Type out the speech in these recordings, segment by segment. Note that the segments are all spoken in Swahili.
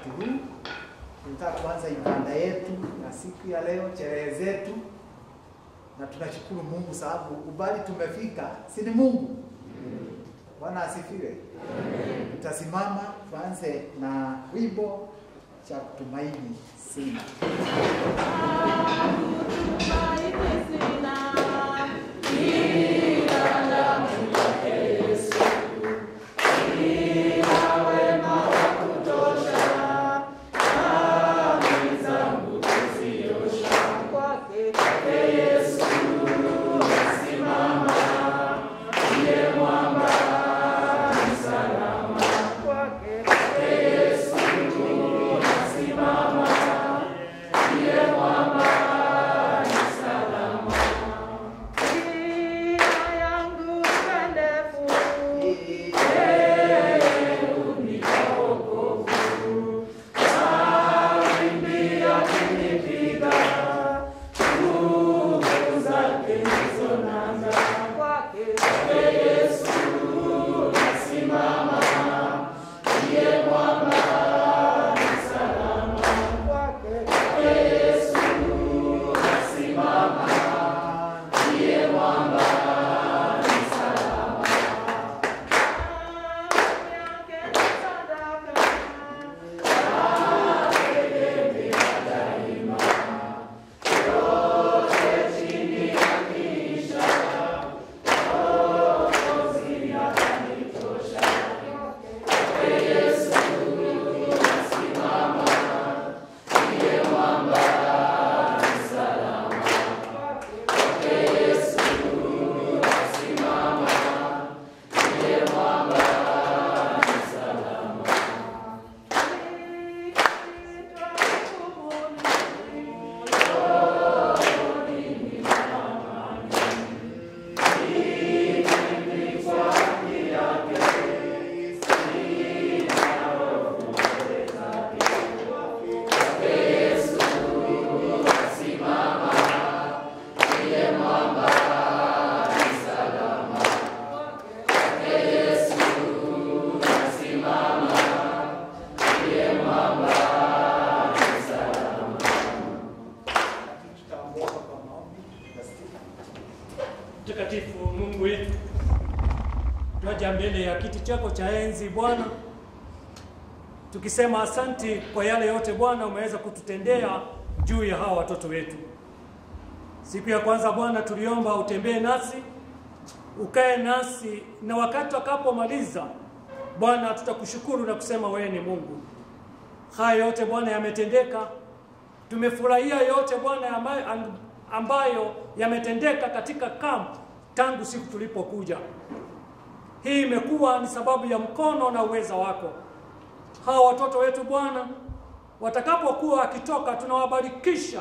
wakati huu. Tunataka kuanza ibada yetu na siku ya leo, sherehe zetu, na tunashukuru Mungu sababu ubali tumefika, si ni Mungu? Bwana asifiwe. Tutasimama tuanze na wimbo cha kutumaini sina. Tutaomba kwa maombi. Mtakatifu Mungu wetu, twaja mbele ya kiti chako cha enzi Bwana, tukisema asanti kwa yale yote Bwana umeweza kututendea juu ya hawa watoto wetu. Siku ya kwanza Bwana, tuliomba utembee nasi, ukae nasi, na wakati wakapomaliza Bwana, tutakushukuru na kusema wewe ni Mungu. Haya yote Bwana yametendeka, tumefurahia yote Bwana ambayo, ambayo yametendeka katika kamp tangu siku tulipokuja. Hii imekuwa ni sababu ya mkono na uweza wako. Hawa watoto wetu Bwana, watakapokuwa wakitoka, tunawabarikisha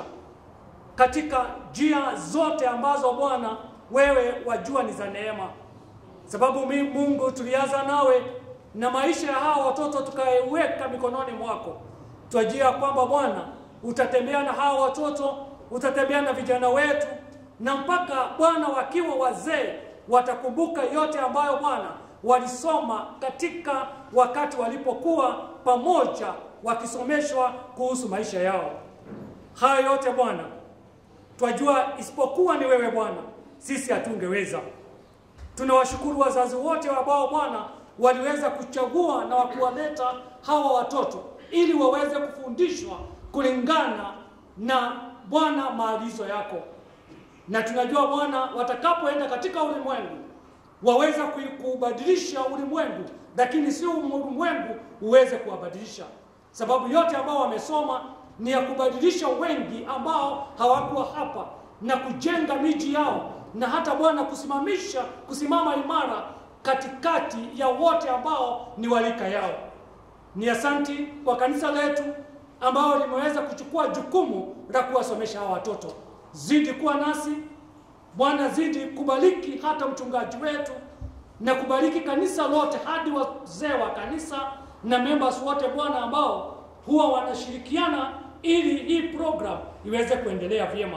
katika njia zote ambazo Bwana wewe wajua ni za neema, sababu mi- Mungu tulianza nawe na maisha ya hawa watoto tukaiweka mikononi mwako. Twajia kwamba Bwana utatembea na hawa watoto, utatembea na vijana wetu, na mpaka Bwana wakiwa wazee watakumbuka yote ambayo Bwana walisoma katika wakati walipokuwa pamoja wakisomeshwa kuhusu maisha yao. Haya yote Bwana twajua isipokuwa ni wewe Bwana, sisi hatungeweza. Tunawashukuru wazazi wote ambao Bwana waliweza kuchagua na kuwaleta hawa watoto ili waweze kufundishwa kulingana na Bwana maagizo yako, na tunajua Bwana watakapoenda katika ulimwengu waweza kui- kuubadilisha ulimwengu, lakini sio ulimwengu uweze kuwabadilisha, sababu yote ambao wamesoma ni ya kubadilisha wengi ambao hawakuwa hapa na kujenga miji yao na hata Bwana kusimamisha kusimama imara katikati ya wote ambao ni walika yao. Ni asanti kwa kanisa letu ambao limeweza kuchukua jukumu la kuwasomesha hawa watoto. Zidi kuwa nasi Bwana, zidi kubariki hata mchungaji wetu na kubariki kanisa lote hadi wazee wa kanisa na members wote Bwana, ambao huwa wanashirikiana ili hii program iweze kuendelea vyema.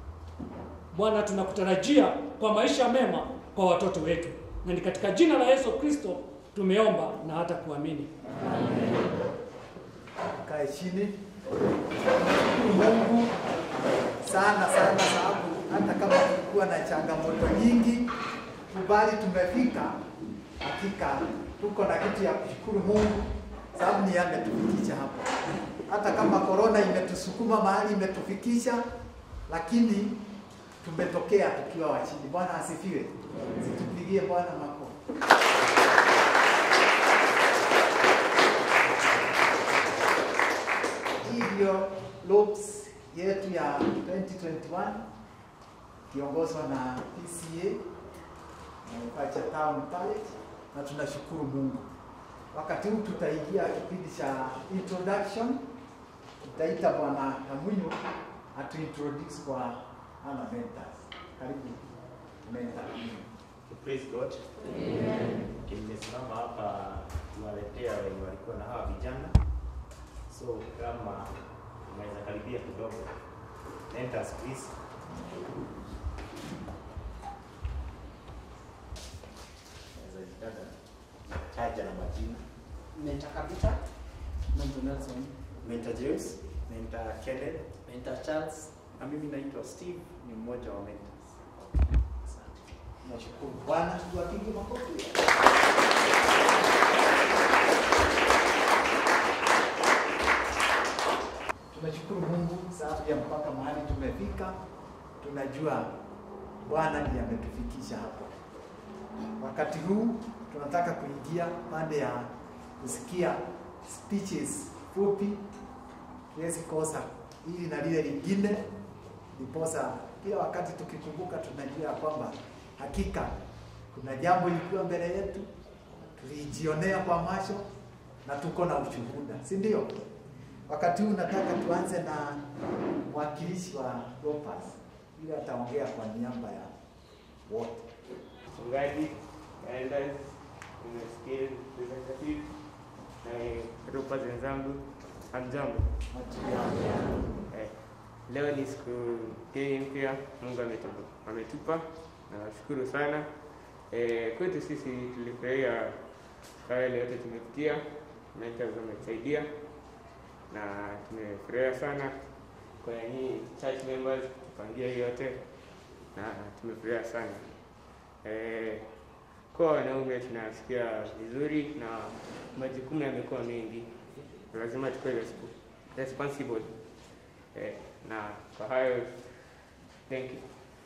Bwana, tunakutarajia kwa maisha mema kwa watoto wetu, na ni katika jina la Yesu Kristo tumeomba na hata kuamini. Kae tukae chini. Tunashukuru Mungu sana sana, sababu hata kama kulikuwa na changamoto nyingi, kubali tumefika. Hakika tuko na kitu ya kushukuru Mungu, sababu ni yeye ametufikisha hapa. Hata kama korona imetusukuma mahali imetufikisha, lakini tumetokea tukiwa wa chini. Bwana asifiwe. Situpigie Bwana makofi. Hivyo loops yetu ya 2021 kiongozwa na PCA na Pacha Town College, na tunashukuru Mungu. Wakati huu tutaingia kipindi cha introduction. Tutaita Bwana Kamunyu atu introduce kwa ana mentors. Karibu mentor. Praise God. Amen. Nimesimama hapa kuwaletea wenye walikuwa na hawa vijana, so kama unaweza karibia kidogo. Mentors please. Naweza jitaja taja na majina. Mentor Capital, Mentor Nelson, Mentor James, Mentor Kenneth, Mentor Charles, na mimi naitwa Steve, ni mmoja wa mentors. Nashukuru Bwana, tuwapige makofi. Tunashukuru Mungu sababu ya mpaka mahali tumefika. Tunajua Bwana ndiye ametufikisha hapo. Wakati huu tunataka kuingia pande ya kusikia speeches fupi, tuwezi kosa hili na lile lingine, ndiposa kila wakati tukikumbuka tunajua ya kwamba hakika kuna jambo lilikuwa mbele yetu, tulijionea kwa macho na tuko na ushuhuda, si ndio? Wakati huu nataka tuanze na mwakilishi wa Ropas ili ataongea kwa niaba ya wote. mchungaji, elders, nimesikia representative na ropa wenzangu, hamjambo. Eh, leo ni siku geni mpya Mungu ametupa, ametupa na nashukuru sana. Eh, kwetu sisi tulifurahia kwa yale yote tumepitia, mentors wametusaidia na tumefurahia sana kwa nyinyi church members kupangia hiyo yote na tumefurahia sana. Eh, kwa wanaume tunasikia vizuri na majukumu yamekuwa mengi, lazima tukue resp- responsible. Eh, na kwa hayo thank you.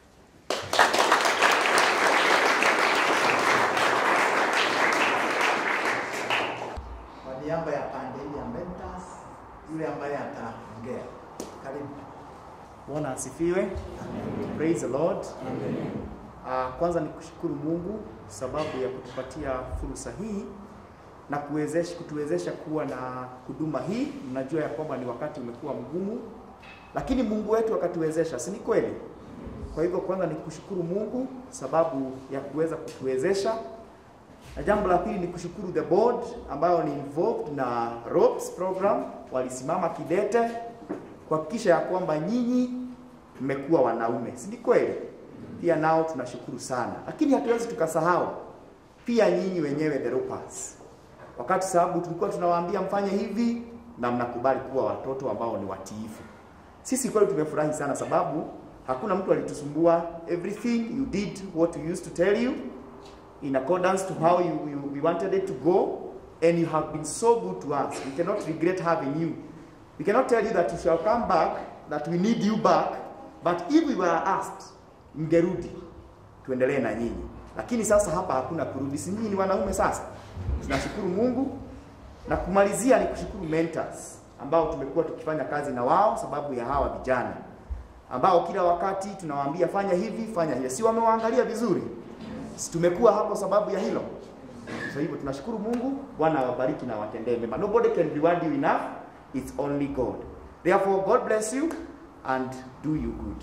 Kwa niaba ya pande hii ya mentors, yule ambaye ataongea, karibu. Bwana asifiwe. Praise the Lord. Uh, kwanza ni kushukuru Mungu sababu ya kutupatia fursa hii na kuwezesha, kutuwezesha kuwa na huduma hii. Mnajua ya kwamba ni wakati umekuwa mgumu, lakini Mungu wetu akatuwezesha, si ni kweli? Kwa hivyo kwanza ni kushukuru Mungu sababu ya kuweza kutuwezesha, na jambo la pili ni kushukuru the board ambayo ni involved na ROPS program, walisimama kidete kuhakikisha ya kwamba nyinyi mmekuwa wanaume, si ni kweli? Pia nao tunashukuru sana, lakini hatuwezi tukasahau pia nyinyi wenyewe the Ropers, wakati sababu tulikuwa tunawaambia mfanye hivi na mnakubali kuwa watoto ambao ni watiifu. Sisi kweli tumefurahi sana sababu hakuna mtu alitusumbua. Everything you did what we used to tell you in accordance to how you, you, we wanted it to go and you have been so good to us. We cannot regret having you. We cannot tell you that you shall come back, that we need you back, but if we were asked, mngerudi tuendelee na nyinyi. Lakini sasa hapa hakuna kurudi, si nyinyi ni wanaume sasa. Tunashukuru Mungu na kumalizia ni kushukuru mentors ambao tumekuwa tukifanya kazi na wao sababu ya hawa vijana ambao kila wakati tunawaambia fanya hivi, fanya hivi. Si wamewaangalia vizuri? Si tumekuwa hapo sababu ya hilo. So hivyo tunashukuru Mungu, Bwana awabariki na awatendee mema. Nobody can reward you enough, it's only God. Therefore God bless you and do you good.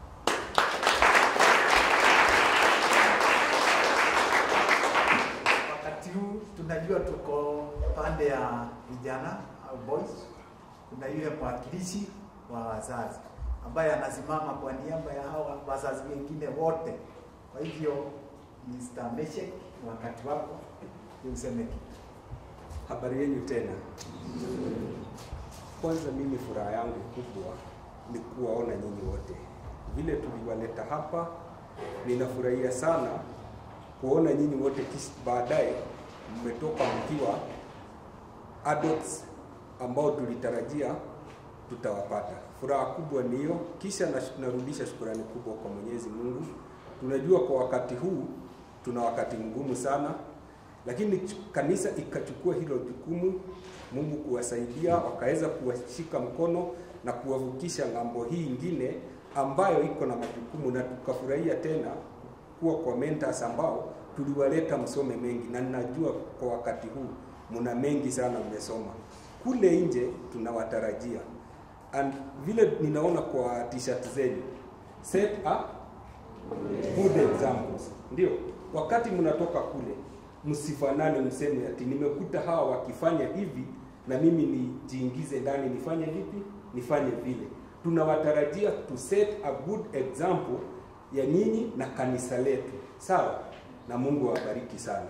Wakati huu tunajua tuko pande ya vijana au boys. Kuna yule mwakilishi wa wazazi ambaye anasimama kwa niaba ya hawa wazazi wengine wote. Kwa hivyo Mr. Meshek, wakati wako ni useme kitu. Habari yenu tena. Kwanza mimi furaha yangu kubwa ni kuwaona nyinyi wote, vile tuliwaleta hapa. Ninafurahia sana kuona nyinyi wote, kisha baadaye mmetoka mkiwa adults ambao tulitarajia tutawapata. Furaha kubwa ni hiyo. Kisha nash- narudisha shukurani kubwa kwa Mwenyezi Mungu. Tunajua kwa wakati huu tuna wakati mgumu sana, lakini ch- kanisa ikachukua hilo jukumu, Mungu kuwasaidia, wakaweza kuwashika mkono na kuwavukisha ng'ambo hii ingine ambayo iko na majukumu, na tukafurahia tena kuwa kwa mentors ambao tuliwaleta msome mengi, na ninajua kwa wakati huu mna mengi sana mmesoma. Kule nje tunawatarajia and vile ninaona kwa t-shirt zenu set a good examples. Ndio, wakati mnatoka kule msifanane, mseme ati nimekuta hawa wakifanya hivi na mimi nijiingize ndani nifanye vipi, nifanye vile. Tunawatarajia to set a good example ya nyinyi na kanisa letu, sawa? Na Mungu awabariki sana.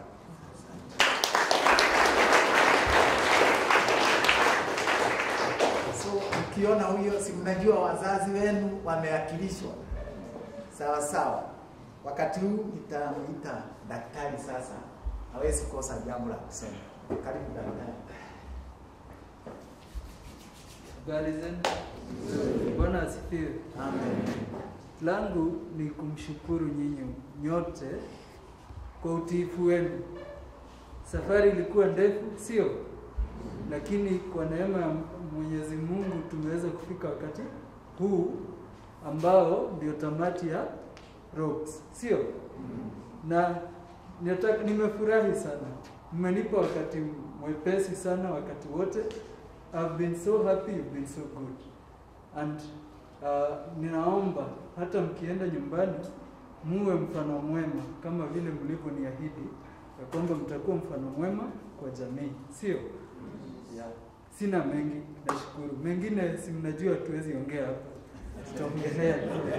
So ukiona huyo, si mnajua wazazi wenu wameakilishwa sawa sawa. Wakati huu nitamuita daktari sasa, hawezi kosa jambo la kusema. Karibu daktari. Habari zenu? Bwana asifiwe. Amen. Langu ni kumshukuru nyinyi nyote kwa utiifu wenu. Safari ilikuwa ndefu, sio? Lakini kwa neema ya Mwenyezi Mungu tumeweza kufika wakati huu ambao ndio tamati ya Rocks, sio? Na nataka nimefurahi sana, mmenipa wakati mwepesi sana wakati wote. I've been so happy, you've been so good and uh, ninaomba hata mkienda nyumbani muwe mfano mwema kama vile mlivyoniahidi ya kwamba mtakuwa mfano mwema kwa jamii, sio? Yeah. Sina mengi, nashukuru. Mengine si mnajua tuwezi ongea hapa, tutaongelea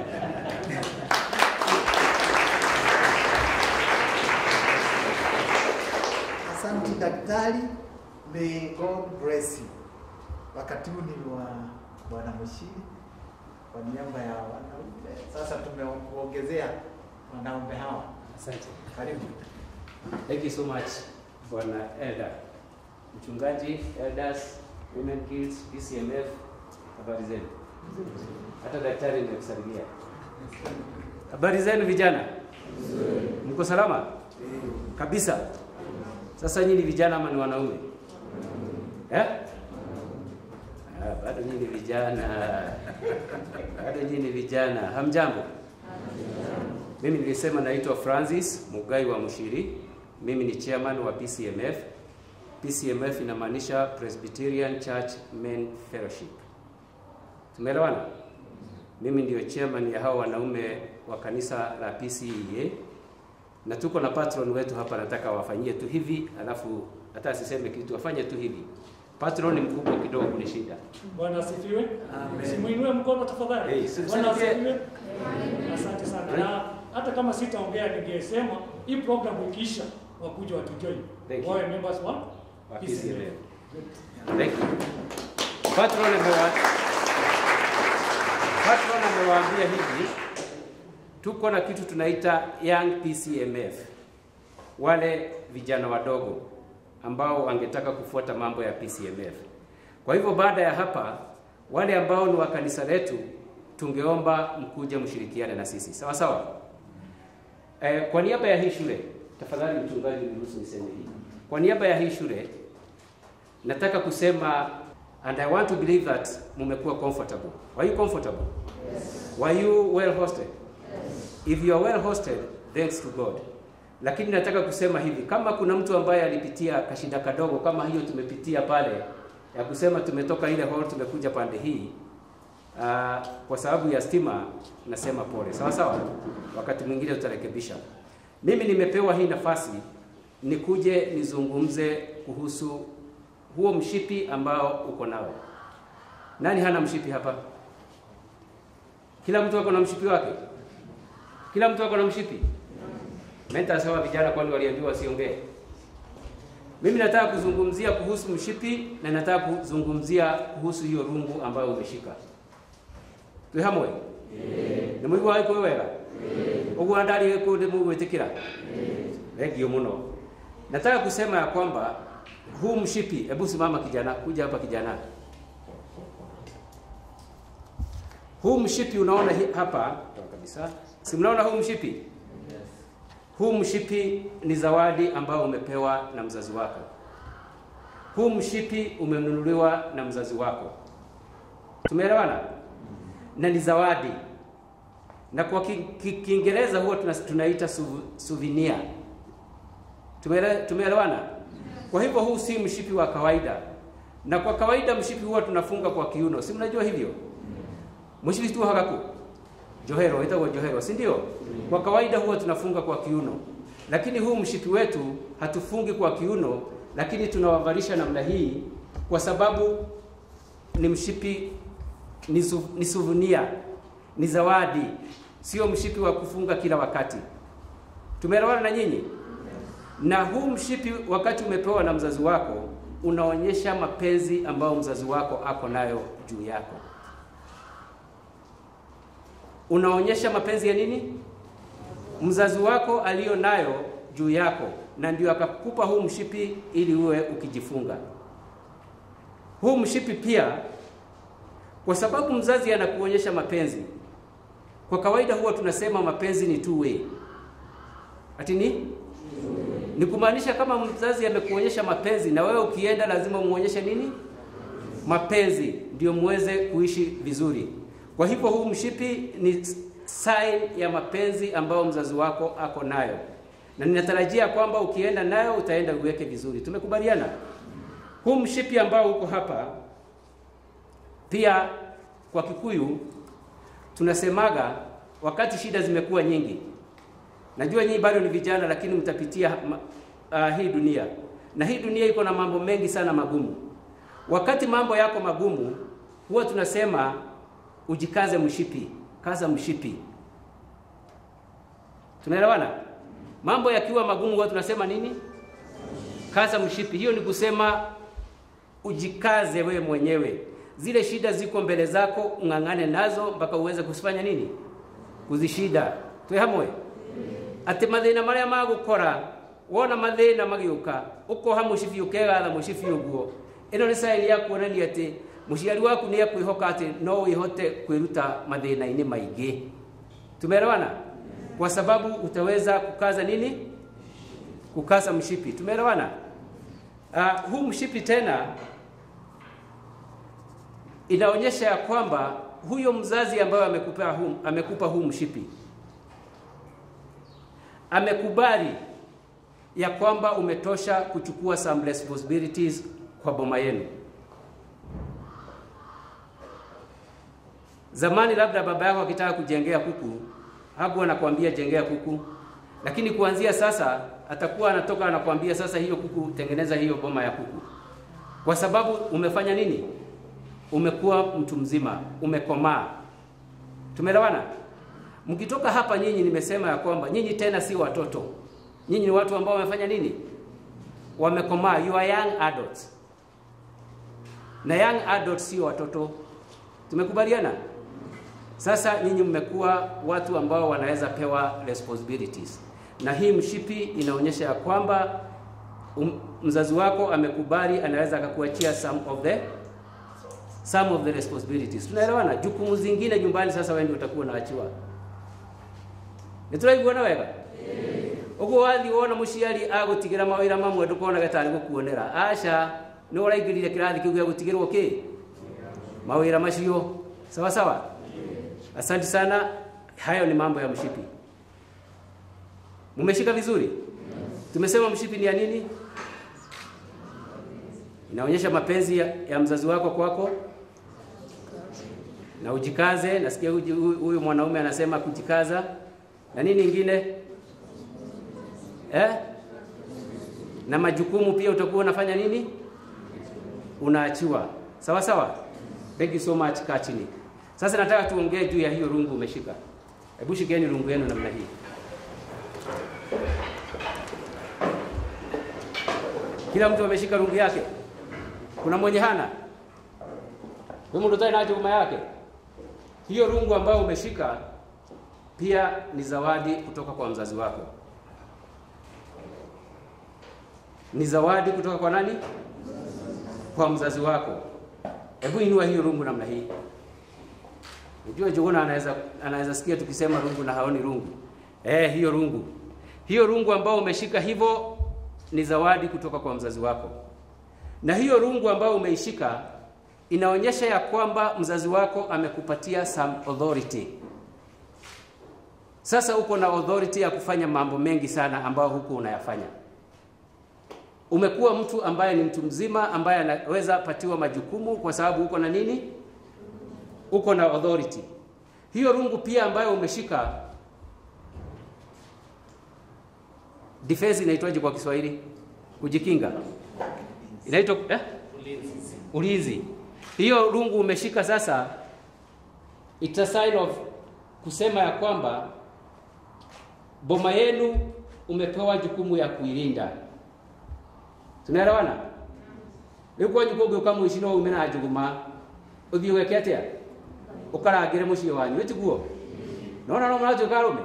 Asante daktari, may God bless you. Wakati huu ni wa bwana Mushiri kwa niaba ya wanaume. Sasa tumekuongezea wanaume hawa. Asante. Karibu. Thank you so much Bwana Elder. Mchungaji, elders, women kids, PCMF, habari zenu? Hata daktari nimekusalimia. Habari zenu vijana? Mko salama? Kabisa. Sasa nyinyi vijana ama ni wanaume? Eh? Ah, bado nyinyi vijana. Bado nyinyi vijana. Hamjambo? Mimi nilisema naitwa Francis Mugai wa Mushiri. Mimi ni chairman wa PCMF. PCMF inamaanisha Presbyterian Church Men Fellowship. Tumeelewana? Mimi ndio chairman ya hao wanaume wa kanisa la PCEA na tuko na patron wetu hapa, nataka wafanyie tu hivi, alafu hata asiseme kitu, wafanye tu hivi. Patron ni mkubwa kidogo kunishinda. Bwana asifiwe. Amen. Simuinue mkono tafadhali. Hey, si- Bwana si- asifiwe. Asante sana. Na hata kama sitaongea ningesema hii program ikiisha wakuja watujoin. Thank you. Wawe members wa Wa PCMF. PCMF. Thank you. Patron amewa Patron amewaambia hivi, tuko na kitu tunaita Young PCMF, wale vijana wadogo ambao wangetaka kufuata mambo ya PCMF. Kwa hivyo baada ya hapa, wale ambao ni wa kanisa letu, tungeomba mkuje mshirikiane na sisi, sawa sawa. Eh, kwa niaba ya hii shule, tafadhali mchungaji, niruhusu niseme hii. Kwa niaba ya hii shule nataka kusema and I want to believe that mumekuwa comfortable. Were you comfortable? Yes. Were you well hosted? Yes. If you are well hosted, thanks to God. Lakini nataka kusema hivi, kama kuna mtu ambaye alipitia kashinda kadogo kama hiyo tumepitia pale ya kusema tumetoka ile hall tumekuja pande hii uh, kwa sababu ya stima, nasema pole. Sawa sawa, wakati mwingine tutarekebisha. Mimi nimepewa hii nafasi nikuje nizungumze kuhusu huo mshipi ambao uko nao. Nani hana mshipi hapa? Kila mtu ako na mshipi wake. Kila mtu ako na mshipi. Menta sawa vijana kwani waliambiwa wasiongee. Mimi nataka kuzungumzia kuhusu mshipi na nataka kuzungumzia kuhusu hiyo rungu ambayo umeshika. Twi hamwe? Nĩ mũigua waĩ kwĩ wega? Ũguo ndari kũndĩ mũgwĩtĩkĩra? Thengio mũno. Nataka kusema ya kwamba huu mshipi, hebu simama kijana, kuja hapa kijana. Huu mshipi unaona hi- hapa toa kabisa. Si mnaona huu mshipi? Huu mshipi ni zawadi ambao umepewa na mzazi wako. Huu mshipi umenunuliwa na mzazi wako. Tumeelewana? Na ni zawadi. Na kwa ki- ki- Kiingereza huwa tuna- tunaita su- souvenir. Tumeele- Tumeelewana? Kwa hivyo huu si mshipi wa kawaida. Na kwa kawaida mshipi huwa tunafunga kwa kiuno. Si mnajua hivyo? Mshipi tu hakaku. Johero, itakuwa johero, si ndio? Kwa kawaida huwa tunafunga kwa kiuno. Lakini huu mshipi wetu hatufungi kwa kiuno, lakini tunawavalisha namna hii kwa sababu ni mshipi ni, su, ni souvenir, ni zawadi, sio mshipi wa kufunga kila wakati. Tumeelewana na nyinyi? Na huu mshipi wakati umepewa na mzazi wako unaonyesha mapenzi ambayo mzazi wako ako nayo juu yako. Unaonyesha mapenzi ya nini? Mzazi wako aliyo nayo juu yako, na ndio akakupa huu mshipi ili uwe ukijifunga. Huu mshipi pia, kwa sababu mzazi anakuonyesha mapenzi. Kwa kawaida huwa tunasema mapenzi ni two way. Ati ni ni kumaanisha kama mzazi amekuonyesha mapenzi na wewe ukienda lazima umuonyeshe nini? Mapenzi ndio muweze kuishi vizuri. Kwa hivyo huu mshipi ni sign ya mapenzi ambayo mzazi wako ako nayo, na ninatarajia kwamba ukienda nayo utaenda uweke vizuri. Tumekubaliana? Huu mshipi ambao uko hapa pia kwa Kikuyu tunasemaga wakati shida zimekuwa nyingi. Najua nyinyi bado ni vijana, lakini mtapitia uh, hii dunia, na hii dunia iko na mambo mengi sana magumu. Wakati mambo yako magumu, huwa tunasema ujikaze mshipi, kaza mshipi. Tunaelewana? Mambo yakiwa magumu, huwa tunasema nini? Kaza mshipi. Hiyo ni kusema ujikaze wewe mwenyewe. Zile shida ziko mbele zako, ung'ang'ane nazo mpaka uweze kufanya nini? Kuzishida. Twe hamwe ati mathina maria magukora wona mathina magiuka ukoha mucibi ukegatha mucibi uguo ino ni saini ya kuonania ati muciari waku ni akwihoka ati no wihote kwiruta mathina-ini maingi tumeelewana kwa sababu utaweza kukaza nini kukaza mshipi tumeelewana uh, huu mshipi tena inaonyesha ya kwamba huyo mzazi ambaye amekupa huu, amekupa huu mshipi amekubali ya kwamba umetosha kuchukua some responsibilities kwa boma yenu. Zamani labda baba yako akitaka kujengea kuku hakuwa anakuambia jengea kuku, lakini kuanzia sasa atakuwa anatoka anakuambia sasa, hiyo kuku, tengeneza hiyo boma ya kuku, kwa sababu umefanya nini? Umekuwa mtu mzima, umekomaa. Tumeelewana? Mkitoka hapa nyinyi, nimesema ya kwamba nyinyi tena si watoto, nyinyi ni watu ambao wamefanya nini? Wamekomaa, you are young adults. Na young adults sio watoto, tumekubaliana. Sasa nyinyi mmekuwa watu ambao wanaweza pewa responsibilities, na hii mshipi inaonyesha ya kwamba um, mzazi wako amekubali, anaweza akakuachia some of the some of the responsibilities. Tunaelewana? Jukumu zingine nyumbani sasa wewe ndio utakuwa unaachiwa nituraiguana wega uguo wathi wona muciari agutigira mawira mamwe ndukonaga tari gukuonera aca ni uraingirire kirathi kiu gia gutigirwo ki mawira macio sawa sawa asante sana hayo ni mambo ya mshipi mumeshika vizuri tumesema mshipi ni ya nini inaonyesha mapenzi ya, ya mzazi wako kwako na ujikaze nasikia huyu mwanaume anasema kujikaza na nini ingine eh? na majukumu pia utakuwa unafanya nini unaachiwa sawa sawa thank you so much kaa chini sasa nataka tuongee juu ya hiyo rungu umeshika hebu shikeni rungu yenu namna hii Kila mtu ameshika rungu yake. Kuna mwenye hana? Wewe mtu tena nacho kama yake. Hiyo rungu ambayo umeshika pia ni zawadi kutoka kwa mzazi wako. Ni zawadi kutoka kwa nani? Kwa mzazi wako. Hebu inua hiyo rungu namna hii. Unajua Jogona anaweza anaweza sikia tukisema rungu na haoni rungu. Eh, hiyo rungu. Hiyo rungu ambao umeshika hivyo ni zawadi kutoka kwa mzazi wako. Na hiyo rungu ambayo umeishika inaonyesha ya kwamba mzazi wako amekupatia some authority. Sasa uko na authority ya kufanya mambo mengi sana ambayo huku unayafanya. Umekuwa mtu ambaye ni mtu mzima ambaye anaweza patiwa majukumu kwa sababu uko na nini? Uko na authority. Hiyo rungu pia ambayo umeshika defense inaitwaje kwa Kiswahili? Kujikinga. Inaitwa eh? Ulinzi. Ulinzi. Hiyo rungu umeshika sasa it's a sign of kusema ya kwamba boma yenu umepewa jukumu ya kuilinda. Tunaelewana? Rĩu jukumu ũka mũici no ume na njũgũma ũthiĩ weke atĩa ũkarangĩre mũciĩ wanyu ĩtiguo nona no mũratuĩka arũme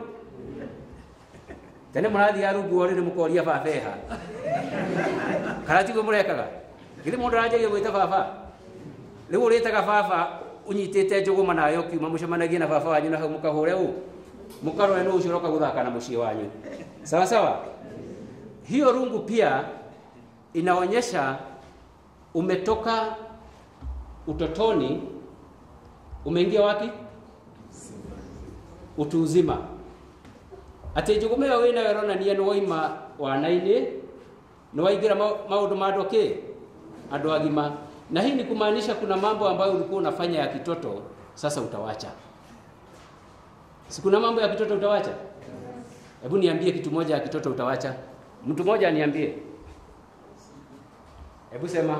tene mũrathiaga rungu orĩ nĩ mũkoria baba eha kana tiguo mũrekaga githĩ mũndũ aranjagia gwĩta baba rĩu ũrĩtaga baba ũnyitĩte njũgũma nayo ũkiuma mũcemanagie na baba wanyu na hau mũkahũre ũũ mũkarore nũ ũcio ũroka gũthaka na mũciĩ wanyu sawa sawa hiyo rungu pia inaonyesha umetoka utotoni umeingia wapi utu uzima atä njå gå mä ä yo wä nayo ronania nä waima wana-inä nä waingä ra maå ndå ma andå kä andå agima na hii ni kumaanisha kuna mambo ambayo ulikuwa unafanya ya kitoto sasa utawacha si kuna mambo ya kitoto utawacha hebu niambie kitu moja ya kitoto utawacha mtu mmoja aniambie hebu sema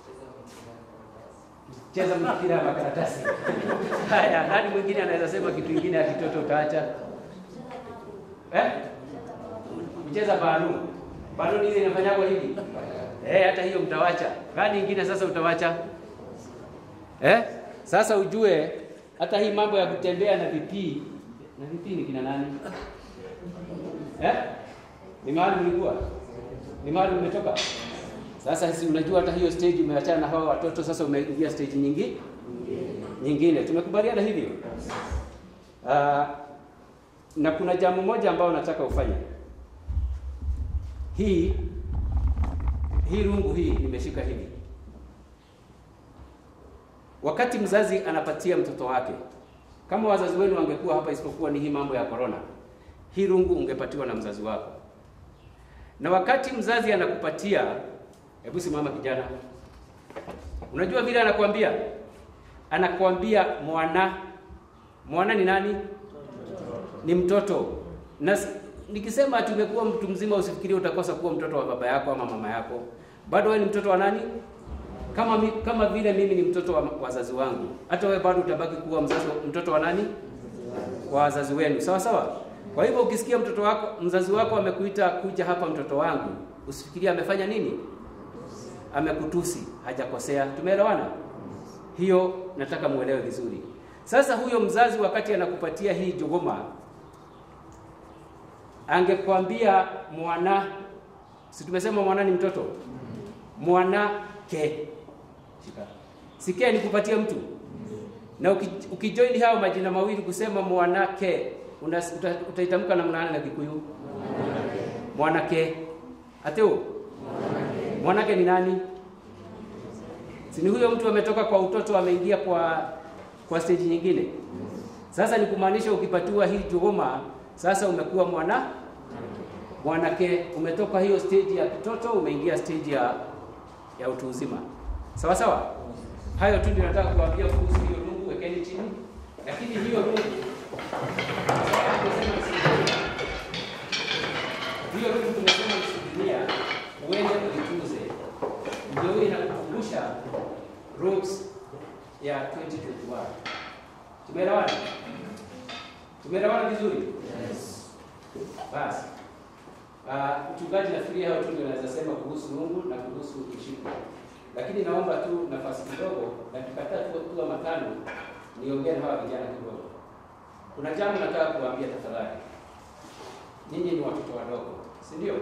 cheza mpira wa makaratasi haya nani mwingine anaweza sema kitu kingine ya kitoto utaacha eh mcheza banu banu ile inafanyagwa hivi eh hata hiyo mtawacha gani nyingine sasa utawacha eh sasa ujue hata hii mambo ya kutembea na vipii na vipii ni kina nani eh ni mahali mlikuwa ni mahali umetoka sasa si unajua hata hiyo stage umeachana na hawa watoto sasa umeingia stage nyingi nyingine tumekubaliana hivyo uh, na kuna jambo moja ambao nataka ufanye hii hii rungu hii nimeshika hivi wakati mzazi anapatia mtoto wake kama wazazi wenu wangekuwa hapa isipokuwa ni hii mambo ya corona hii rungu ungepatiwa na mzazi wako na wakati mzazi anakupatia hebu simama kijana unajua vile anakuambia anakuambia mwana mwana ni nani ni mtoto na nikisema ati umekuwa mtu mzima usifikirie utakosa kuwa mtoto wa baba yako ama mama yako bado wewe ni mtoto wa nani kama mi, kama vile mimi ni mtoto wa wazazi wangu hata wewe bado utabaki kuwa mzazi mtoto wa nani wa wazazi wenu sawa sawa kwa hivyo ukisikia mtoto wako mzazi wako amekuita kuja hapa mtoto wangu usifikirie amefanya nini amekutusi hajakosea tumeelewana hiyo nataka muelewe vizuri sasa huyo mzazi wakati anakupatia hii jogoma angekwambia mwana si tumesema mwana ni mtoto mwana ke sikia nikupatia mtu na ukijoin hao majina mawili kusema mwanake uta, utaitamka namna gani na Kikuyu mwanake ateo mwanake ni nani si ni huyo mtu ametoka kwa utoto ameingia kwa kwa stage nyingine sasa ni kumaanisha ukipatiwa hii tuhuma sasa umekuwa mwana mwanake umetoka hiyo stage ya kitoto umeingia stage ya ya utu uzima sawa sawa hayo tu ndio nataka kuambia kuhusu hiyo rungu wekeni chini lakini hiyo rungu hiyo rungu tumesema msikilia uende uitunze ndio hiyo inakukumbusha rules ya 2021 tumeelewana tumeelewana vizuri yes. basi Uh, mchungaji nafikiri hao tu ndio naweza sema kuhusu Mungu na kuhusu ushirika, lakini naomba tu nafasi kidogo, dakika tatu tu ama tano, niongee na hawa vijana kidogo. Kuna jambo nataka kuwaambia tafadhali. Nyinyi ni watoto wadogo, si ndio?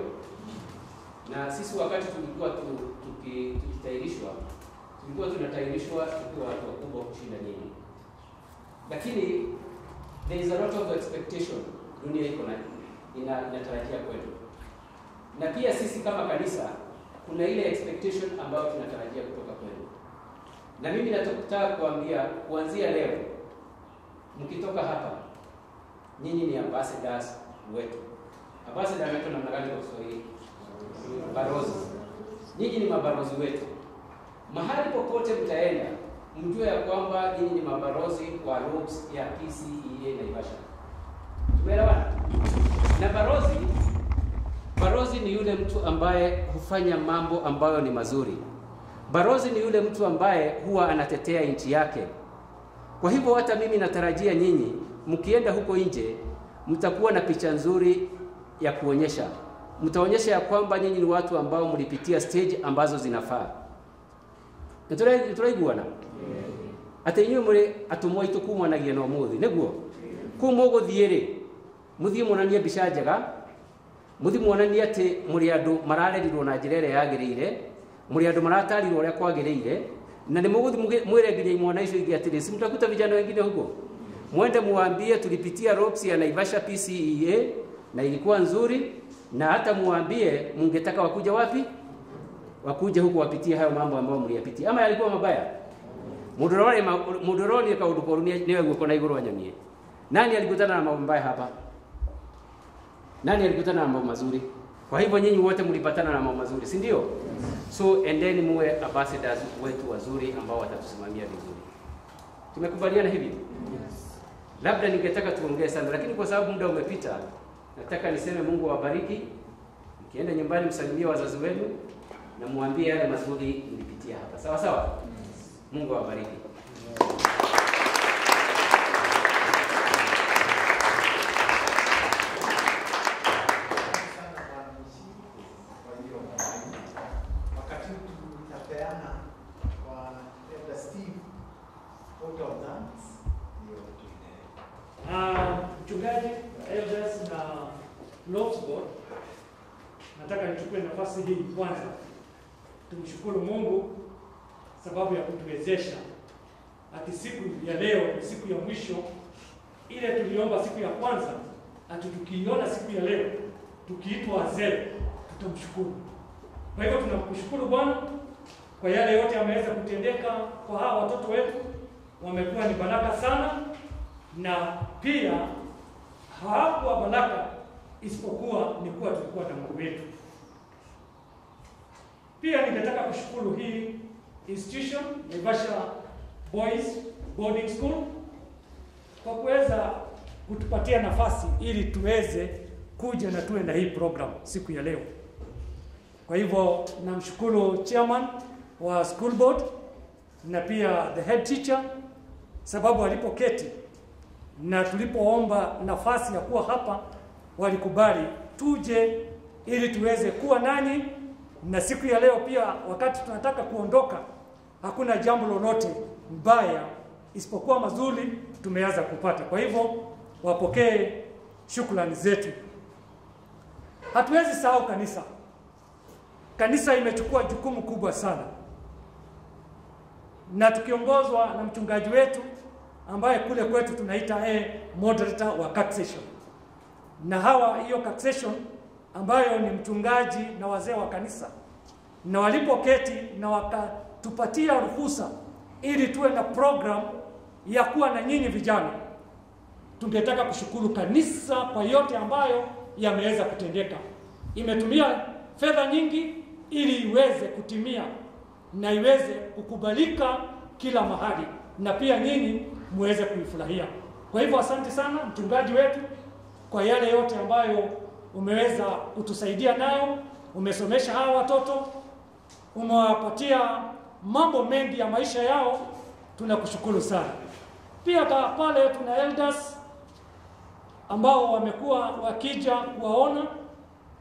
Na sisi wakati tulikuwa tu- tuki- tukitahirishwa, tulikuwa tunatahirishwa tukiwa watu wakubwa kushinda nyinyi, lakini there is a lot of expectation dunia iko na ina, inatarajia kwetu, na pia sisi kama kanisa kuna ile expectation ambayo tunatarajia kutoka kwenu, na mimi nataka kuambia kuanzia leo, mkitoka hapa, nyinyi ni ambassadors wetu. Ambassador anaitwa namna gani kwa Kiswahili? Barozi. Nyinyi ni mabarozi wetu. Mahali popote mtaenda, mjue ya kwamba nyinyi ni mabarozi wa ROPS ya PCEA Naivasha. Tumeelewana? Na barozi, barozi ni yule mtu ambaye hufanya mambo ambayo ni mazuri. Barozi ni yule mtu ambaye huwa anatetea nchi yake. Kwa hivyo hata mimi natarajia nyinyi mkienda huko nje mtakuwa na picha nzuri ya kuonyesha. Mtaonyesha ya kwamba nyinyi ni watu ambao mlipitia stage ambazo zinafaa. Niturai- Nituraiguana ati inyuĩ mũrĩ atũmwo aitũ kumanagia na ũmũthĩ nĩguo kũu mũgũthiĩ rĩ mũthiĩ muonanie mbica njega mũthiĩ muonanie atĩ mũrĩ andũ mararerirwo na njĩra ĩrĩa yagĩrĩire mũrĩ andũ maratarirwo ũrĩa kwagĩrĩire na nĩ mũgũthiĩ mũgĩ- mwĩre nginya imwana icio ingĩ atĩrĩ si mtakuta vijana wengine huko mwende muambie tulipitia ROPS ya Naivasha PCEA na ilikuwa nzuri na hata muambie mungetaka wakuja wapi wakuja huku wapitie hayo mambo ambayo mliyapitia ama yalikuwa mabaya mudorore mudoroni kaundu koru niwe guko na iguru anyonie nani alikutana na mambo mabaya hapa nani alikutana na mambo mazuri kwa hivyo nyinyi wote mlipatana na mambo mazuri si ndio so endeni muwe ambassadors wetu wazuri ambao watatusimamia vizuri tumekubaliana hivi labda ningetaka tuongee sana lakini kwa sababu muda umepita nataka niseme mungu awabariki mkienda nyumbani msalimie wazazi wenu na muambie yale mazuri mlipitia hapa sawa sawa mungu awabariki sana Bwana Mshiri kwa hiyo mawaidha. Wakati huu tutapeana kwa Elder Steve vote of thanks ndio tuendelee. Ah, mchungaji elders na Lord's Board, nataka nichukue nafasi hii kwanza tumshukuru Mungu sababu ya kutuwezesha ati siku ya leo ni siku ya mwisho ile tuliomba siku ya kwanza, ati tukiiona siku ya leo tukiitwa wazee tutamshukuru. Kwa hivyo tunamshukuru Bwana kwa yale yote ameweza kutendeka kwa hawa watoto wetu, wamekuwa ni baraka sana na pia hawakuwa baraka isipokuwa ni kuwa tulikuwa na Mungu wetu. Pia ningetaka kushukuru hii institution Naivasha Boys Boarding School kwa kuweza kutupatia nafasi ili tuweze kuja na tuwe na hii program siku ya leo. Kwa hivyo namshukuru chairman wa school board na pia the head teacher sababu walipoketi na tulipoomba nafasi ya kuwa hapa walikubali tuje ili tuweze kuwa nanyi, na siku ya leo pia, wakati tunataka kuondoka, hakuna jambo lolote mbaya isipokuwa mazuri tumeanza kupata. Kwa hivyo wapokee shukrani zetu. Hatuwezi sahau kanisa. Kanisa imechukua jukumu kubwa sana, na tukiongozwa na mchungaji wetu ambaye kule kwetu tunaita eh, moderator wa taxation, na hawa hiyo taxation ambayo ni mchungaji na wazee wa kanisa, na walipoketi na wakatupatia ruhusa ili tuwe na program ya kuwa na nyinyi vijana, tungetaka kushukuru kanisa kwa yote ambayo yameweza kutendeka. Imetumia fedha nyingi ili iweze kutimia na iweze kukubalika kila mahali, na pia nyinyi muweze kuifurahia. Kwa hivyo asante sana mchungaji wetu kwa yale yote ambayo umeweza kutusaidia nayo. Umesomesha hawa watoto, umewapatia mambo mengi ya maisha yao, tunakushukuru sana. Pia ka pale tuna elders ambao wamekuwa wakija kuwaona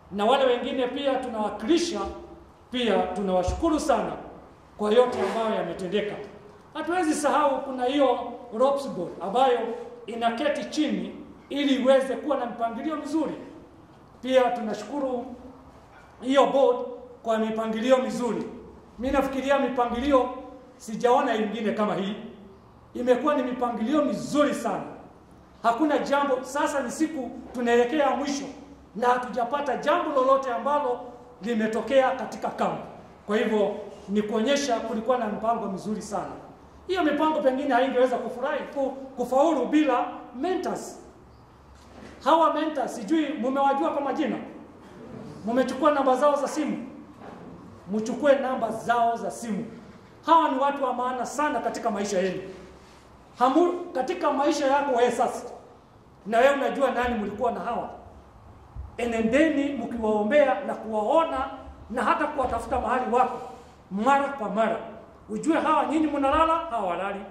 na wale wengine pia tunawakilisha, pia tunawashukuru sana kwa yote ambayo yametendeka. Hatuwezi sahau kuna hiyo ropes board ambayo inaketi chini ili iweze kuwa na mpangilio mzuri. Pia tunashukuru hiyo board kwa mipangilio mizuri. Mi nafikiria mipangilio sijaona ingine kama hii, imekuwa ni mipangilio mizuri sana. Hakuna jambo, sasa ni siku tunaelekea mwisho na hatujapata jambo lolote ambalo limetokea katika kambi. Kwa hivyo ni kuonyesha kulikuwa na mipango mizuri sana. Hiyo mipango pengine haingeweza kufurahi ku- kufaulu bila mentors. Hawa mentors sijui mumewajua kwa majina, mumechukua namba zao za simu, mchukue namba zao za simu. Hawa ni watu wa maana sana katika maisha yenu. Hamu, katika maisha yako wewe sasa, na wewe unajua nani mlikuwa na hawa. Enendeni mkiwaombea na kuwaona na hata kuwatafuta mahali wako mara kwa mara, ujue hawa nyinyi mnalala, hawa walali.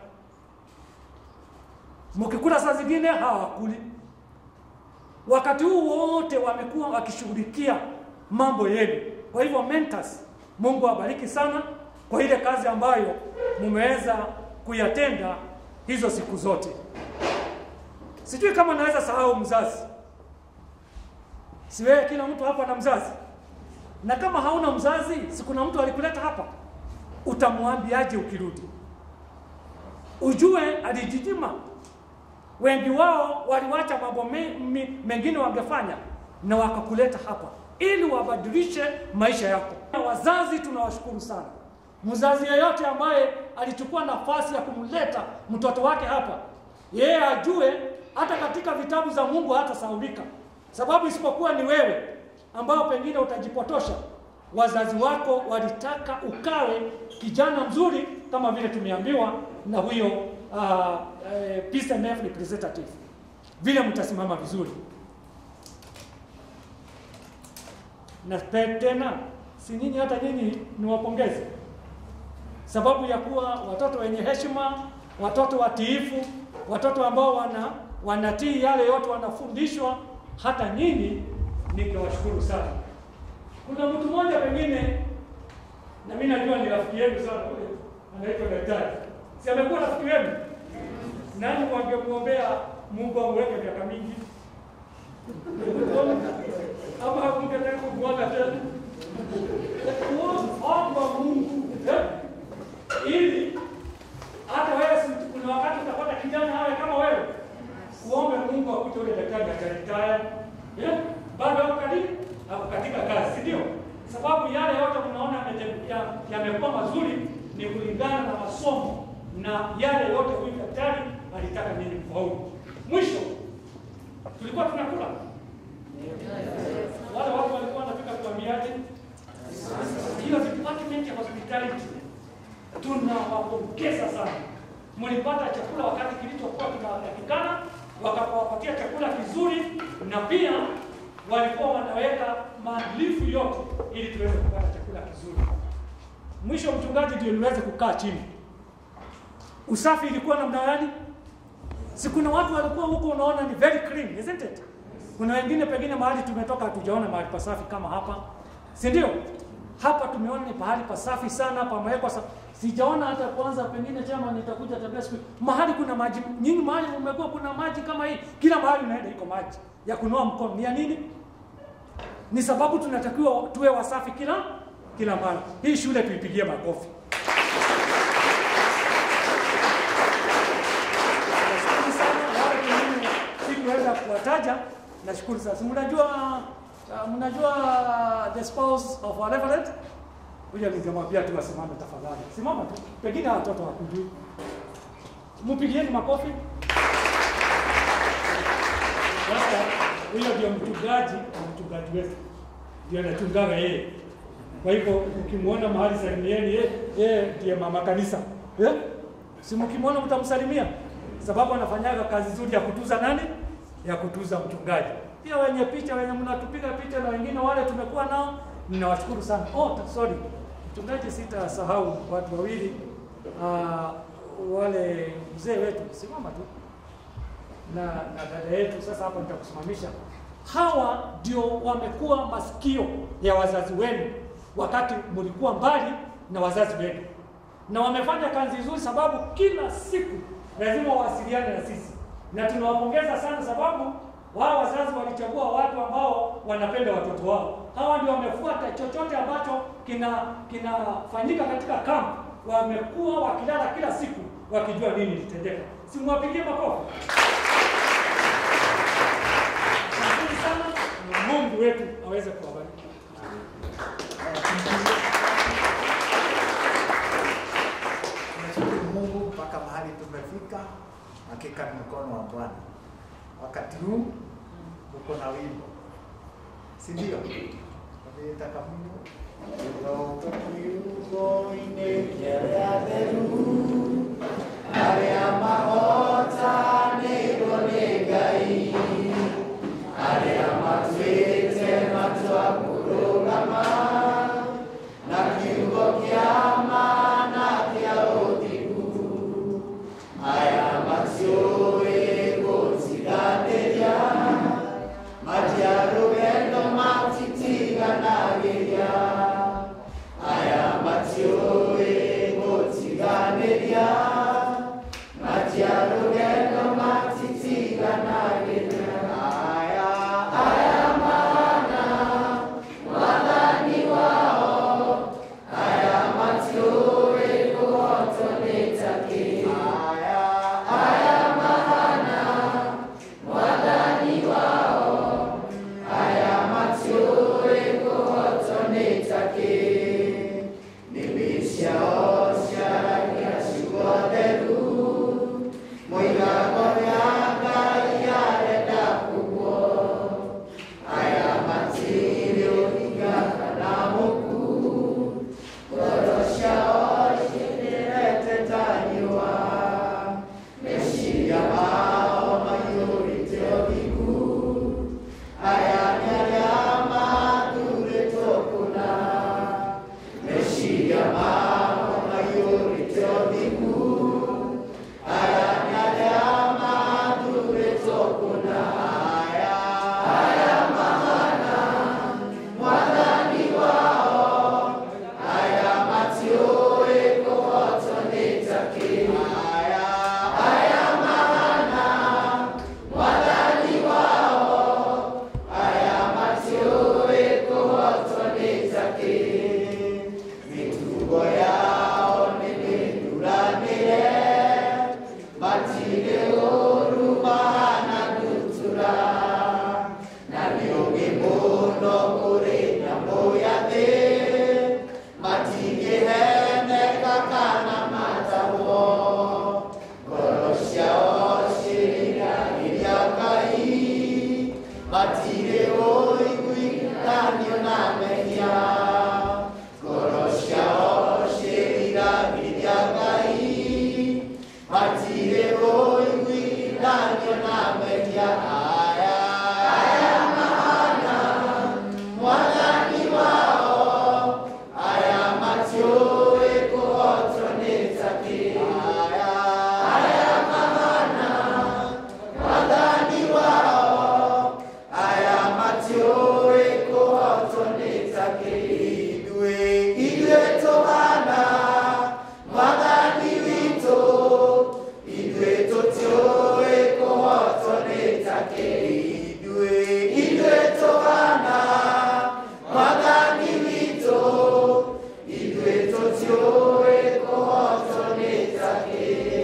Mkikula saa zingine hawakuli. Wakati huu wote wamekuwa wakishughulikia mambo yenu. Kwa hivyo mentors, Mungu awabariki sana kwa ile kazi ambayo mumeweza kuyatenda hizo siku zote. Sijui kama naweza sahau mzazi. Si wewe kila mtu hapa na mzazi. Na kama hauna mzazi, si kuna mtu alikuleta hapa. Utamwambiaje ukirudi? Ujue alijijima. Wengi wao waliwacha mambo me, me, mengine wangefanya na wakakuleta hapa ili wabadilishe maisha yako. Wazazi tunawashukuru sana. Mzazi yeyote ambaye alichukua nafasi ya kumleta mtoto wake hapa, yeye ajue hata katika vitabu za Mungu hatasahaulika, sababu isipokuwa ni wewe ambao pengine utajipotosha. Wazazi wako walitaka ukawe kijana mzuri kama vile tumeambiwa na huyo uh, uh, Peace and Health representative, vile mtasimama vizuri na pe- tena, si nyinyi hata nyinyi niwapongeze sababu ya kuwa watoto wenye heshima, watoto watiifu, watoto ambao wana wanatii yale yote wanafundishwa. Hata nyinyi ningewashukuru sana. Kuna mtu mmoja pengine, na mimi najua ni rafiki yenu sana, ule anaitwa daktari, si amekuwa rafiki wenu? Nani wangemwombea Mungu amweke miaka mingi ama hakungetaka kumwona tena? Omba Mungu eh? ili hata wewe si- kuna wakati utapata kijana awe kama wewe, uombe Mungu akute ule daktari ataritaya eh? bado ako karibu ako katika kazi, si ndio? Sababu yale yote mnaona yamete- ya- yamekuwa mazuri ni kulingana na masomo na yale yote huyu daktari alitaka nini kufaulu. Mwisho tulikuwa tunakula wale watu walikuwa wanapika tuambiaje? Hiyo department ya hospitality tunawapongeza sana. Mlipata chakula wakati kilichokuwa kinatakikana, wakawapatia chakula kizuri, na pia walikuwa wanaweka maandalifu yote ili tuweze kupata chakula kizuri. Mwisho mchungaji ndio niweze kukaa chini. Usafi ilikuwa namna gani? Si kuna watu walikuwa huko, unaona ni very clean, isn't it? Kuna wengine pengine mahali tumetoka hatujaona mahali pasafi kama hapa, si ndio? Hapa tumeona ni pahali pasafi sana, pamewekwa sa... sijaona hata kwanza, pengine chama nitakuja tabia siku mahali kuna maji nyingi, mahali umekuwa kuna maji kama hii, kila mahali unaenda iko maji ya kunoa mkono. Ni ya nini? Ni sababu tunatakiwa tuwe wasafi kila kila mara. Hii shule tuipigie makofi. Nashukuru sana wale wengine sikuweza kuwataja, nashukuru sana. Si Mnajua uh, mnajua the spouse of our reverend? Huyo ningemwambia tu asimame tafadhali. Simama tu. Pengine hawa watoto hakujui. Mpigieni makofi. Sasa huyo ndio mchungaji na mchungaji wetu. Ndio anachungaga yeye. Kwa hivyo ukimwona mahali salimieni yeye, yeye ndiye mama kanisa. Eh? Si mkimwona mtamsalimia sababu anafanyaga kazi nzuri ya kutuza nani? Ya kutuza mchungaji. Pia wenye picha wenye mnatupiga picha na wengine wale tumekuwa nao, ninawashukuru sana. Oh, ta- sorry. Mchungaji, sitasahau watu wawili uh, wale mzee wetu, simama tu na, na dada yetu. Sasa hapo nitakusimamisha. hawa ndio wamekuwa masikio ya wazazi wenu wakati mlikuwa mbali na wazazi wenu, na wamefanya kazi nzuri, sababu kila siku lazima wawasiliane na sisi, na tunawapongeza sana sababu wao wazazi walichagua watu ambao wanapenda watoto wao. Hawa ndio wamefuata chochote ambacho kina kinafanyika katika kampu, wamekuwa wakilala kila siku wakijua nini litendeka. Simwapigie makofi. Asanteni sana, na Mungu wetu aweze kuwabariki. Tunashukuru Mungu mpaka mahali tumefika, hakika ni mkono wa Bwana. Wakati huu uko na wimbo, si ndio? Nataka Mungu Kirogo kiugo-inĩ kĩrĩa theru, arĩa mahotanĩirwo nĩ Ngai, arĩa matuĩte matua kũrũgama na kiugo kĩa ma na kĩa ũthingu, aya matiũĩ gũtiganĩria, matia rũgendo matitiganagĩria, aya matiũĩ gũtiganĩria, matia rũgendo matitiganagĩria, aya aya mana mwathani wao aya matiũĩ kũhotwo nĩ takĩ aya aya mahana mwathani wao aya matiũĩ kũhotwo nĩ takĩ nĩmĩ ciao ciaragia ciugo theru mũigago rĩa Ngai arenda kugwo aya matirĩ ũhinga kana mũku ngoro ciao ciĩrĩrete ta riũa meciria mao maiyũrĩte ũthingu aya nĩ arĩa mathurĩtwo kũna meciria mao maiyũrĩte ũthingu aya nĩ arĩa mathurĩtwo kũna aya aya mahana mwathani wao aya matiũĩ kũhotwo nĩ takĩ aya aya mahana mwathani wao aya matiũĩ kũhotwo nĩ takĩ mĩtugo yao nĩ mĩthuranĩre matirĩ ũru mahana ndutura na nĩ ũgĩ mũno kũrĩ nyamũ ya thĩ matingĩheneka kana matahwo ngoro ciao ciĩriragĩria Ngai matirĩ ũiguithanio na mehia ngoro ciao ciĩriragĩria Ngai matirĩ ũiguithanio na mehia aya aya mahana mwathani wao aya matiũĩ kũhotwo nĩ takĩ aya aya mahana mwathani wao aya matiũĩ kũhotwo nĩ takĩ ithuĩ ithuĩ tũhana mwathani witũ ithuĩ tũtiũĩ kũhotwo nĩ takĩ ithuĩ ithuĩ tũhana mwathani witũ ithuĩ tũtiũĩ kũhotwo nĩ takĩ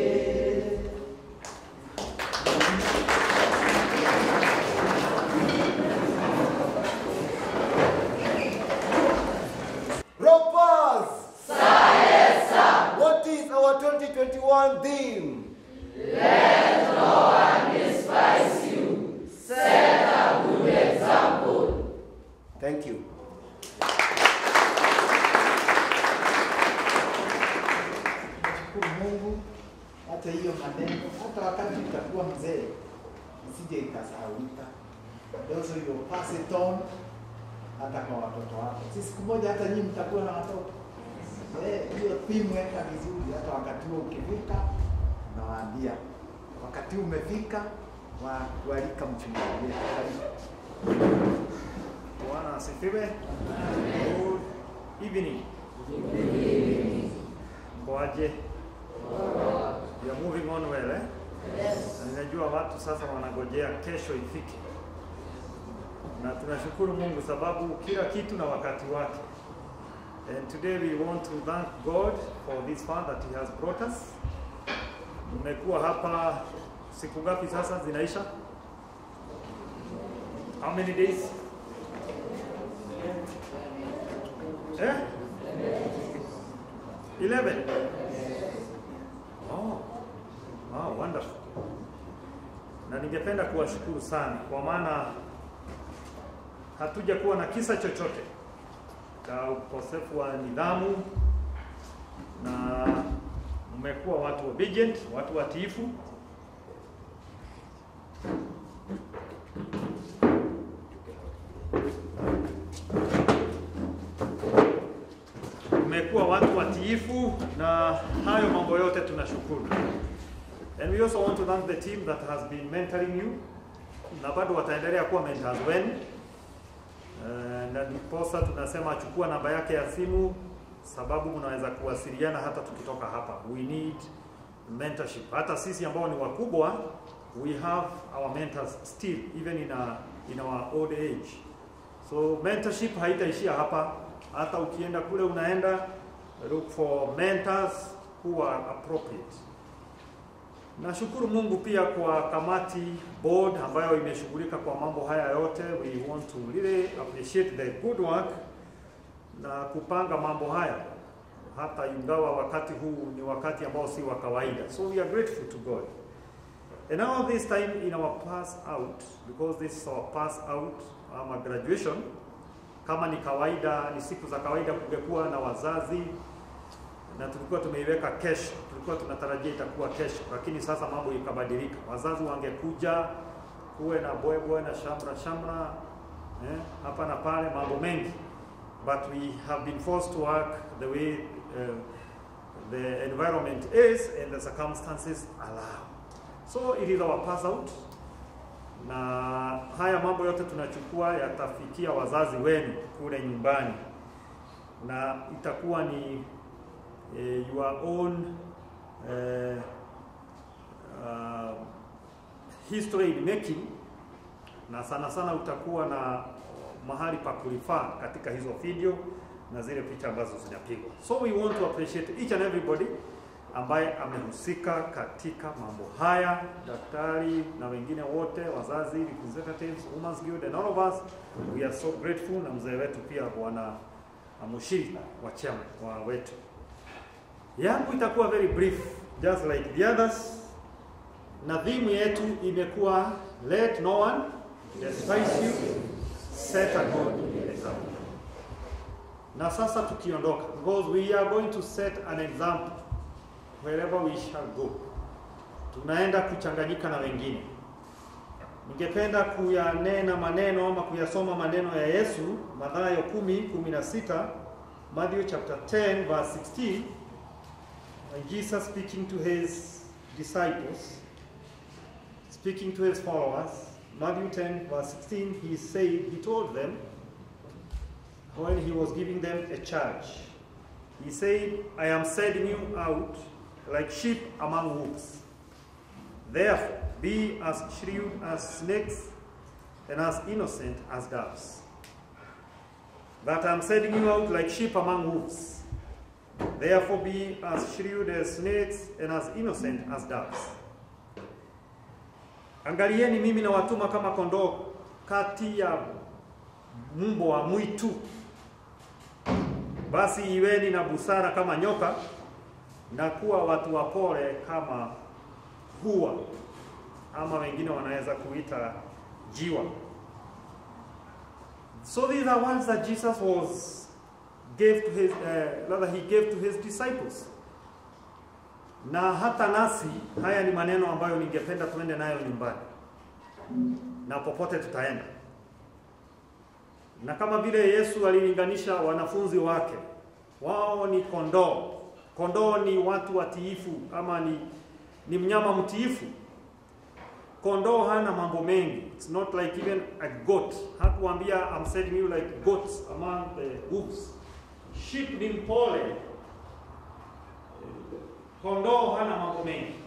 Ropers! What is our 2021 theme? Let no one despise you. Set a good example. Thank you. Shukuru Mungu hata hiyo maneno, hata wakati utakuwa mzee isije ikasahaulika. Also you pass it on hata kwa watoto wako. Si siku moja hata nyinyi mtakuwa na watoto. Eh, hiyo theme weka vizuri, hata wakati huo ukifika, unawaambia wakati huu umefika wa kualika mchungaji wetu. Karibu. Bwana asifiwe. Good evening. Kwaje? You are moving on well, eh? Na ninajua watu sasa wanagojea kesho ifike, na tunashukuru Mungu sababu kila kitu na wakati wake. And today we want to thank God for this far that he has brought us. Mmekuwa hapa siku ngapi sasa zinaisha? How many days? Eh? 11. Oh. Wow, wonderful. Na ningependa kuwashukuru sana kwa maana hatuja kuwa na kisa chochote cha ukosefu wa nidhamu na mmekuwa watu obedient, watu watiifu. Mmekuwa watu watiifu na hayo mambo yote tunashukuru. And we also want to thank the team that has been mentoring you na bado wataendelea kuwa mentors wenu. Uh, na ndiposa tunasema chukua namba yake ya simu, sababu mnaweza kuwasiliana hata tukitoka hapa. We need mentorship. Hata sisi ambao ni wakubwa, we have our mentors still even in, a, in our old age. So mentorship haitaishia hapa, hata ukienda kule unaenda look for mentors who are appropriate. Nashukuru Mungu pia kwa kamati board ambayo imeshughulika kwa mambo haya yote. We want to really appreciate the good work na kupanga mambo haya, hata ingawa wakati huu ni wakati ambao si wa kawaida. So we are grateful to God. And now this time in our pass out, because this is our pass out ama graduation, kama ni kawaida, ni siku za kawaida, kungekuwa na wazazi na tulikuwa tumeiweka kesho, tulikuwa tunatarajia itakuwa kesho, lakini sasa mambo ikabadilika. Wazazi wangekuja, kuwe na bwebwe na shamra shamra eh, hapa na pale, mambo mengi, but we have been forced to work the way uh, the environment is and the circumstances allow. So it is our pass out, na haya mambo yote tunachukua yatafikia wazazi wenu kule nyumbani, na itakuwa ni uh, your own uh, uh, history in making, na sana sana utakuwa na mahali pa kulifaa katika hizo video na zile picha ambazo zinapigwa. So we want to appreciate each and everybody ambaye amehusika katika mambo haya, daktari na wengine wote, wazazi, representatives, Women's Guild and all of us, we are so grateful, na mzee wetu pia bwana Mushiri wa chama wa wetu yangu itakuwa very brief just like the others, na theme yetu imekuwa let no one despise you set a good example. Na sasa tukiondoka, because we are going to set an example wherever we shall go, tunaenda kuchanganyika na wengine. Ningependa kuyanena maneno ama kuyasoma maneno ya Yesu, Mathayo 10 16, Matthew chapter 10 verse 16 And Jesus speaking to his disciples, speaking to his followers, Matthew 10, verse 16, he said, he told them, when he was giving them a charge, he said, I am sending you out like sheep among wolves. Therefore, be as shrewd as snakes and as innocent as doves. That I am sending you out like sheep among wolves. Therefore be as shrewd as snakes and as innocent as doves. Angalieni mimi nawatuma kama kondoo kati ya mbwa wa mwitu. Basi iweni na busara kama nyoka na kuwa watu wapole kama hua, ama wengine wanaweza kuita jiwa. So these are words that Jesus was gave to his uh, rather he gave to his disciples. Na hata nasi haya ni maneno ambayo ningependa tuende nayo nyumbani na popote tutaenda. Na kama vile Yesu alilinganisha wanafunzi wake, wao ni kondoo. Kondoo ni watu watiifu ama ni, ni mnyama mtiifu. kondoo hana mambo mengi. It's not like even a goat. Hakuambia I'm setting you like goats among the wolves. Sheep ni mpole. Kondoo hana mambo mengi.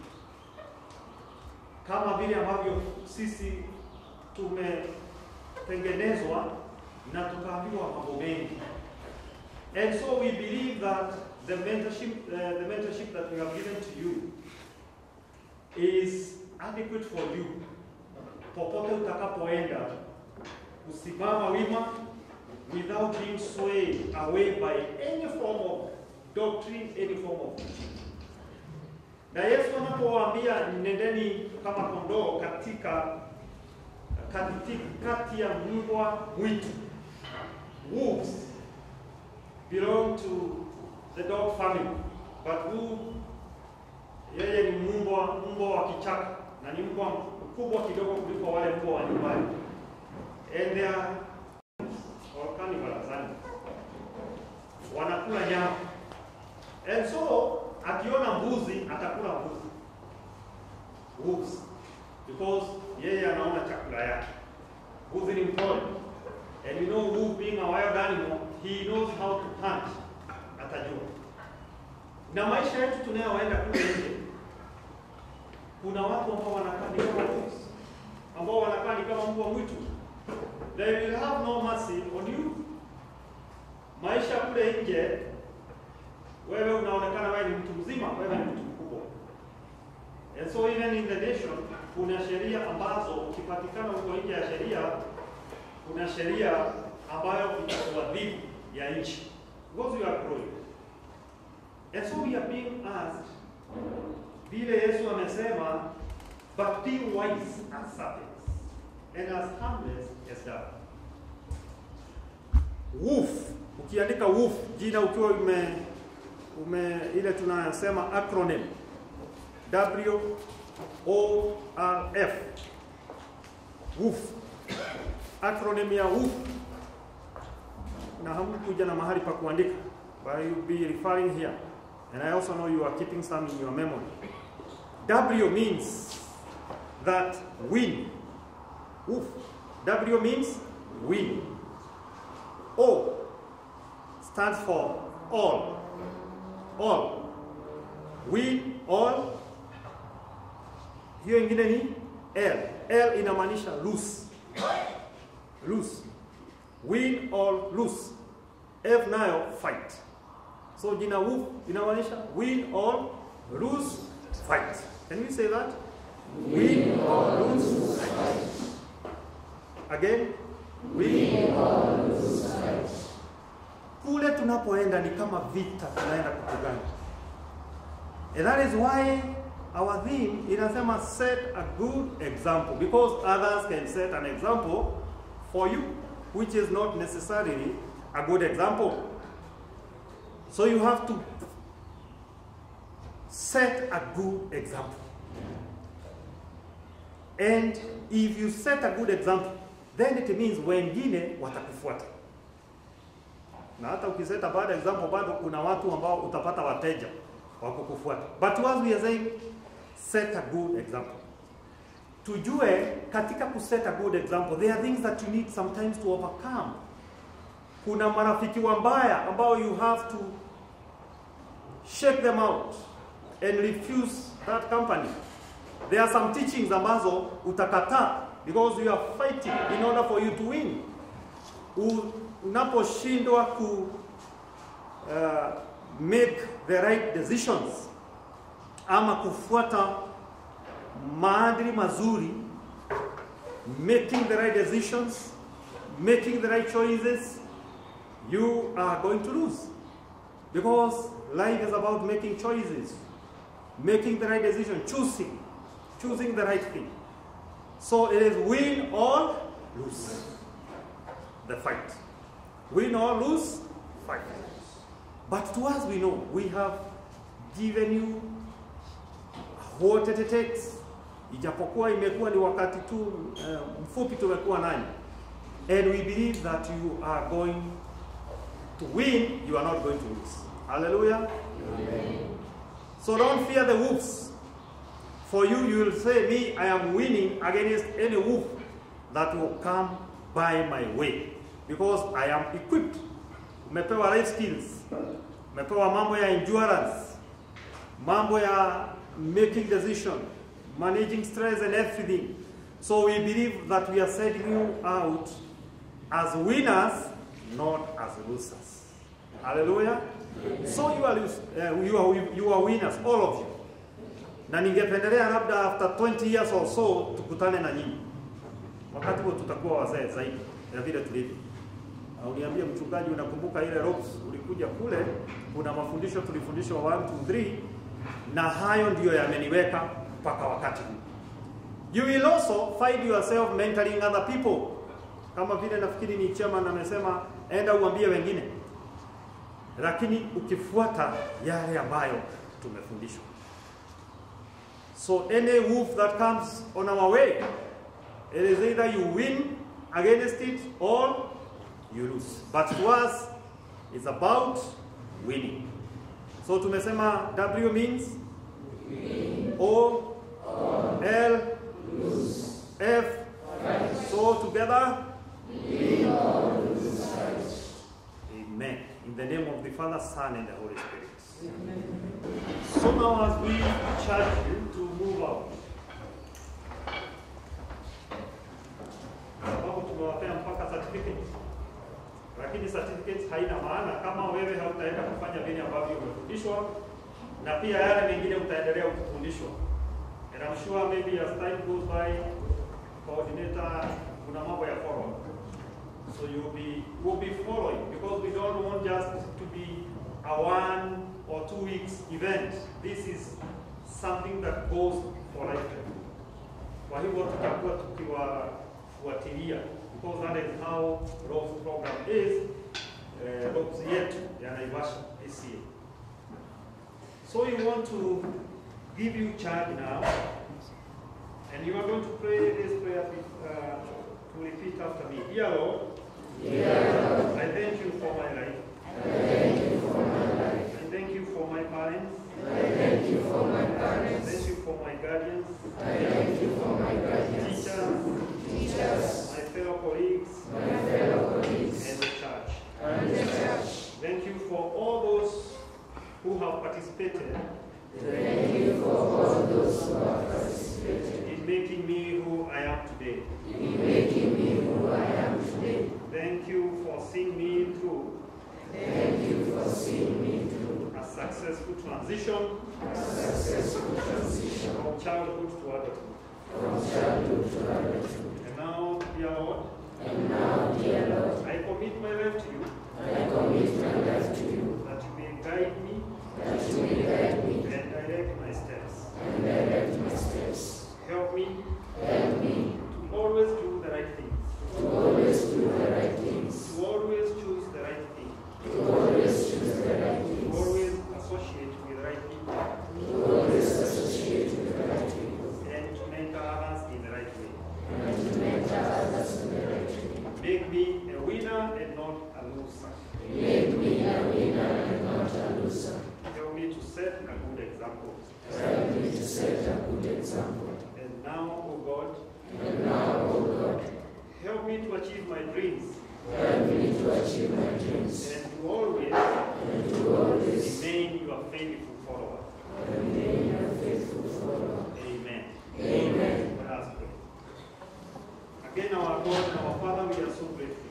Kama vile ambavyo sisi tumetengenezwa na tukaambiwa mambo mengi. And so we believe that the mentorship, uh, the mentorship that we have given to you is adequate for you. Popote utakapoenda, kusimama wima without being swayed away by any form of doctrine, any form of teaching. Na Yesu anapowaambia nendeni kama kondoo katika kati, kati ya mbwa mwitu, wolves belong to the dog family, but who yeye ni mbwa mbwa wa kichaka na ni mbwa mkubwa kidogo kuliko wale mbwa wa nyumbani. And they are or cannibals, yani. wanakula nyama. And so akiona mbuzi atakula mbuzi. Wolves. Because yeye anaona chakula yake. Mbuzi ni mpole. And you know wolf being a wild animal, he knows how to hunt. Atajua. Na maisha yetu tunayoenda kule nje, kuna watu ambao wanakaa ni kama wolves, ambao wanakaa ni kama mbwa mwitu. They will have no mercy on you. Maisha kule nje, wewe unaonekana wewe ni mtu mzima, wewe ni mtu mkubwa. And so even in the nation kuna sheria ambazo ukipatikana uko nje ya sheria, kuna sheria ambayo itakuadhibu ya nchi because you are growing. And so we are being asked, vile Yesu amesema, but be wise as serpents and as harmless as doves. Wolf, ukiandika wolf jina ukiwa ume, ume ile tunasema acronym W O R F wolf, acronym ya wolf, na hamkuja na mahali pa kuandika, but you be referring here and I also know you are keeping some in your memory. W means that win. Wolf. W means win. O stands for all. All. Win all. Hiyo ingine ni L. L inamaanisha lose. Lose. Win or lose. F nayo fight. So jina wolf inamaanisha win or lose fight. Can we say that? Win or lose fight. Again, win or lose fight. Kule tunapoenda ni kama vita tunaenda kupigana. And that is why our theme inasema set a good example because others can set an example for you which is not necessarily a good example. So you have to set a good example. And if you set a good example, then it means wengine watakufuata. Na hata ukiseta bad example, bado kuna watu ambao utapata wateja wa kukufuata. But once we are saying set a good example, tujue katika kuset a good example, there are things that you need sometimes to overcome. Kuna marafiki wabaya ambao you have to shake them out and refuse that company. There are some teachings ambazo utakataa because you are fighting in order for you to win. U- Unaposhindwa ku uh, make the right decisions ama kufuata maadili mazuri, making the right decisions, making the right choices, you are going to lose. Because life is about making choices, making the right decision, choosing, choosing the right thing. So it is win or lose the fight. Win or lose, fight. But to us, we know we have given you what it takes. Ijapokuwa imekuwa ni wakati tu uh, mfupi tumekuwa nanyi. And we believe that you are going to win, you are not going to lose. Hallelujah. So don't fear the wolves. For you, you will say, Me, I am winning against any wolf that will come by my way, because I am equipped. Umepewa life skills, umepewa mambo ya endurance, mambo ya making decision, managing stress and everything. So we believe that we are setting you out as winners, not as losers. Hallelujah. So you are, lose- uh, you are, you are winners, all of you. Na ningependelea labda after 20 years or so tukutane na nyinyi. Wakati huo tutakuwa wazee zaidi ya vile tulivyo. Na uniambie mchungaji, unakumbuka ile ropes ulikuja kule, kuna mafundisho tulifundishwa 1 2 3 na hayo ndiyo yameniweka mpaka wakati huu. You will also find yourself mentoring other people. Kama vile nafikiri ni chairman amesema, enda uambie wengine, lakini ukifuata yale ambayo tumefundishwa. So any wolf that comes on our way, it is either you win against it or you lose. But to us, it's about winning. So tumesema W means O L F. So together. Amen. In the name of the Father, Son, and the Holy Spirit. So now, as we charge you to move out, sababu tumewapea mpaka certificate, lakini certificate haina maana kama wewe hautaenda kufanya vile ambavyo umefundishwa, na pia yale mengine utaendelea kufundishwa. And I'm sure maybe as time goes by, coordinator, kuna mambo ya follow. So you'll be, we'll be following because we don't want just to be a one or two weeks event. This is something that goes for lifetime. Kwa hivyo tutakuwa tukiwafuatilia because that is how ROPS program is. Uh, ROPS yetu ya Naivasha this year. So we want to give you charge now, and you are going to pray this prayer with, uh, to repeat after me. Dear Lord, I thank you for my life. I thank you for my parents. I thank you for my parents. Thank you for my guardians. I thank you for my guardians. Teachers. Teachers. My fellow colleagues. My fellow colleagues. And the church. And the church. Thank you for all those who have participated. Thank you for all those who have participated. In making me who I am today. In making me who I am today. Thank you for seeing me through. Thank you for seeing me through. A successful transition. A successful transition. From childhood to adulthood. From childhood to adulthood. And now, dear Lord. And now, dear Lord. I commit my life to you. I commit my life to you. That you may guide me. That you may guide me. And direct my steps. And direct my steps. Help me. Help me. To always do the right thing. To always do the right things. To always choose the right thing. To always choose the right things. To always associate with the right people. To always associate with the right people. And to mentor others in the right way. And to mentor others in the right way. Make me a winner and not a loser. Make me a winner and not a loser. Help me to set a good example. Help me to set a good example. And now, O God. And now, O God. Help me to achieve my dreams. Help me to achieve my dreams. And to always, and to always remain your faithful follower. Remain your faithful follower. Amen. Amen. Let us pray. Again, our God and our Father, we are so grateful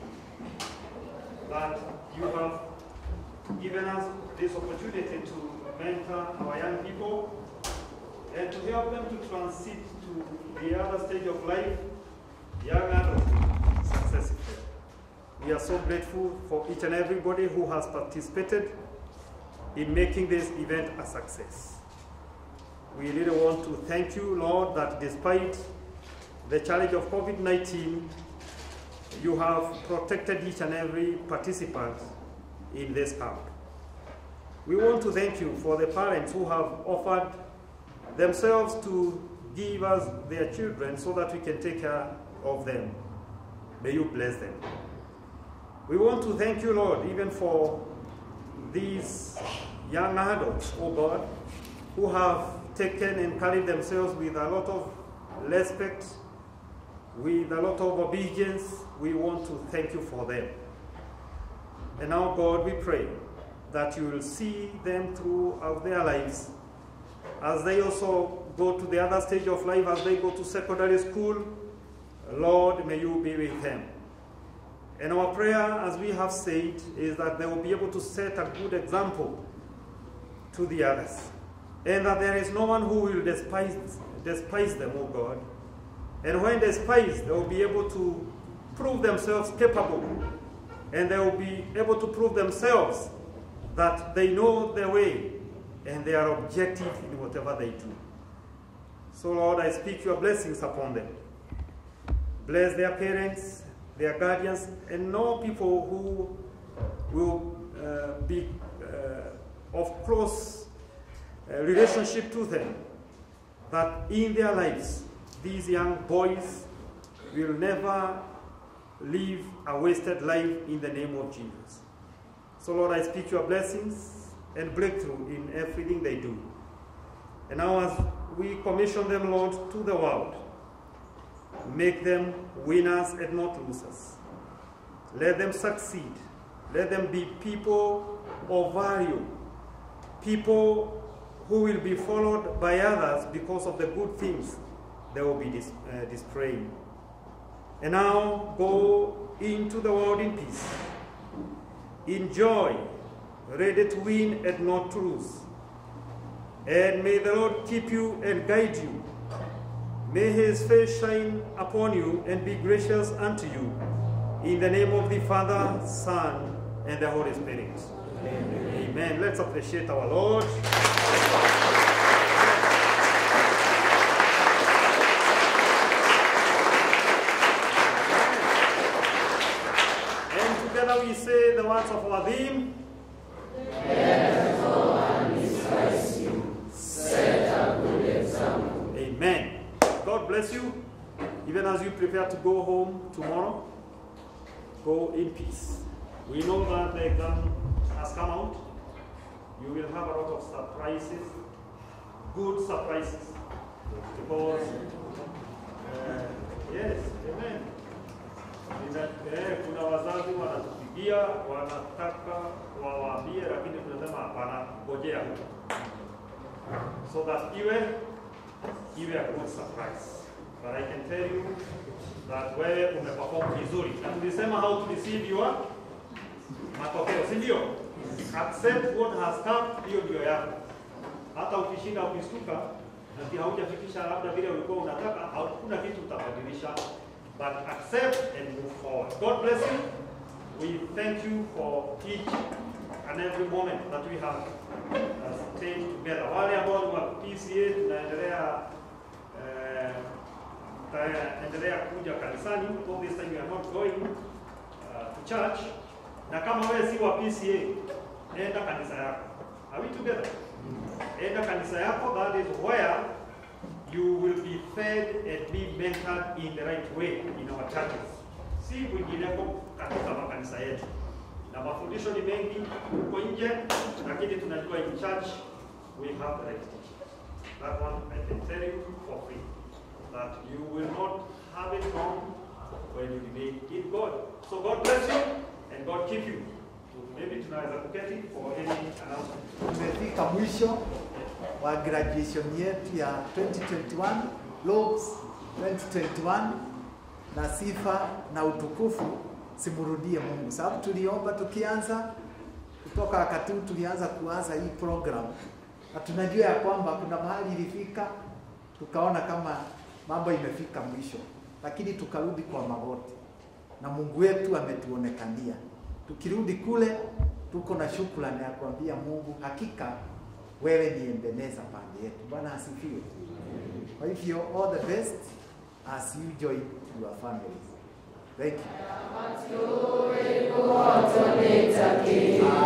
that you have given us this opportunity to mentor our young people and to help them to transit to the other stage of life, young adulthood, successfully. We are so grateful for each and everybody who has participated in making this event a success. We really want to thank you, Lord, that despite the challenge of COVID 19, you have protected each and every participant in this camp. We want to thank you for the parents who have offered themselves to give us their children so that we can take care of them. May you bless them. We want to thank you, Lord, even for these young adults, oh God, who have taken and carried themselves with a lot of respect, with a lot of obedience. We want to thank you for them. And now, God, we pray that you will see them throughout their lives as they also go to the other stage of life, as they go to secondary school. Lord, may you be with them. And our prayer, as we have said, is that they will be able to set a good example to the others. And that there is no one who will despise, despise them, O God. And when despised, they will be able to prove themselves capable. And they will be able to prove themselves that they know their way and they are objective in whatever they do. So, Lord, I speak your blessings upon them. Bless their parents, their guardians, and know people who will uh, be uh, of close uh, relationship to them. That in their lives, these young boys will never live a wasted life in the name of Jesus. So, Lord, I speak your blessings and breakthrough in everything they do. And now, as we commission them, Lord, to the world, make them winners and not losers. Let them succeed. Let them be people of value, people who will be followed by others because of the good things they will be dis- uh, displaying. And now go into the world in peace, in joy, ready to win and not to lose. And may the Lord keep you and guide you. May his face shine upon you and be gracious unto you. In the name of the Father, Son, and the Holy Spirit. Amen. Amen. Let's appreciate our Lord. And together we say the words of our theme. Amen. God bless you. Even as you prepare to go home tomorrow, go in peace. We know that the exam has come out. You will have a lot of surprises, good surprises. Because, uh, yes, amen. Nina, eh, kuna wazazi wanatupigia wanataka wawaambie, lakini tunasema hapana, ngojea huko so that iwe iwe a good surprise. But I can tell you that wewe umeperform vizuri, na tulisema how to receive your matokeo, si ndio? Accept what has come, hiyo ndio yako. Hata ukishinda ukistuka, na haujafikisha labda vile ulikuwa unataka, hakuna kitu utabadilisha, but accept and move forward. God bless you. We thank you for each and every moment that we have uh, stayed together. Wale ambao ni wa PCA tunaendelea eh, tutaendelea kuja kanisani all this time we are not going uh, to church. Na kama wewe si wa PCA, enda kanisa yako. Are we together? Enda kanisa yako, that is where you will be fed and be mentored in the right way in our churches. Si kwingineko katika makanisa yetu na mafundisho ni mengi huko nje, lakini tunajua in church we have the right teaching. That one I can tell you for free that you will not have it wrong when you remain in God. So God bless you and God keep you. Maybe tunaweza kuketi for any announcement. Tumefika mwisho wa graduation yetu ya 2021 Lobes 2021 na sifa na utukufu simurudie Mungu, sababu tuliomba tukianza kutoka wakati huu tulianza kuanza hii program, na tunajua ya kwamba kuna mahali ilifika tukaona kama mambo imefika mwisho, lakini tukarudi kwa magoti na Mungu wetu ametuonekania. Tukirudi kule tuko na shukrani ya kuambia Mungu, hakika wewe ni Ebeneza pande yetu. Bwana asifiwe. Kwa hivyo all the best as you join your families. Thank you. Thank you.